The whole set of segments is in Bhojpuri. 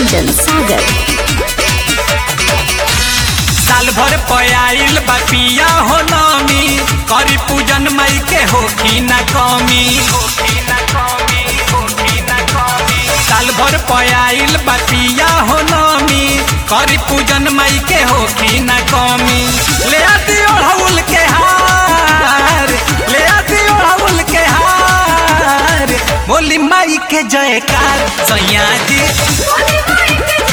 Ranjan Sagar. साल भर पयाइल बपिया हो नमी करी पूजन मई के होखी न कमी साल भर पयाइल बपिया हो नमी करी पूजन मई के होखी न कमी ले आती ओढ़ौल के हार ले आती ओढ़ौल के हार बोली माई के जयकार सैया जी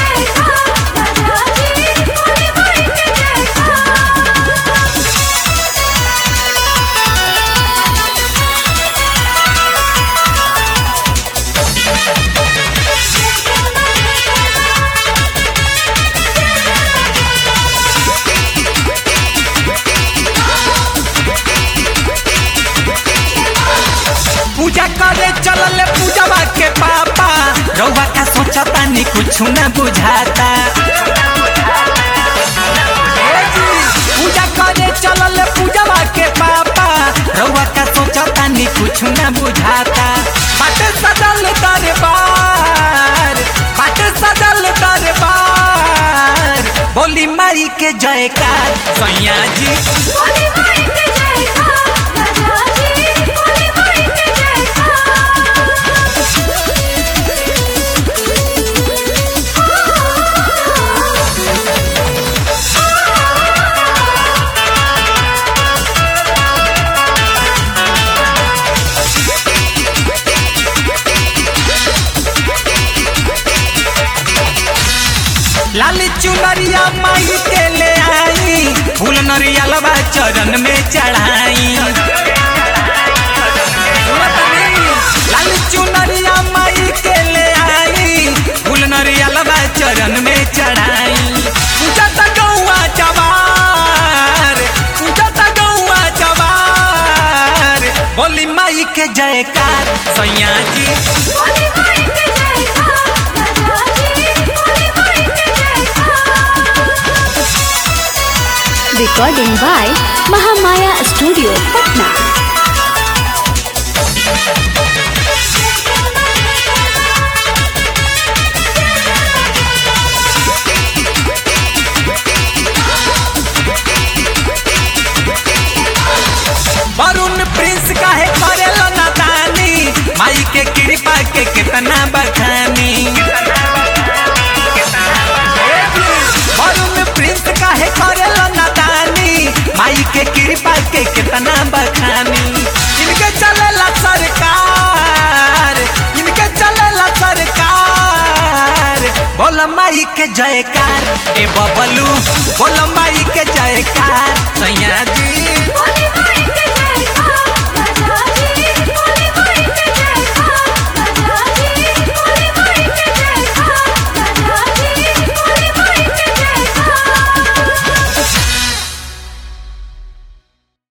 पूजा करे चलल पूजवा के पापा रउआ का सोचता नी कुछ न बुझाता ए जी, पूजा करे चलल पूजवा के पापा रउआ का सोचता नी कुछ न बुझाता बट सदल दरबार बट सदल दरबार बोली माई के जयकार सैया जी लाली चुनरिया माई के ले आई फूल नरियलवा चरण में चढ़ाई लाली चुनरिया माई के ले आई फूल नरियलवा चरण में चढ़ाई पूजा त गौआ जवार पूजा त गौआ जवार बोली माई के जयकार सैया जी Recording by Mahamaya Studio, Patna. Varun Prince काहे करेला नादानी माई के कृपा के कितना बखानी वरुण प्रिंस काहे करेला नादानी माई के कृपा के कितना बखानी इनके चलेला सरकार इनके चलेला सरकार बोल माई के जयकार ए बबलू बोल माई के जयकार सैया जी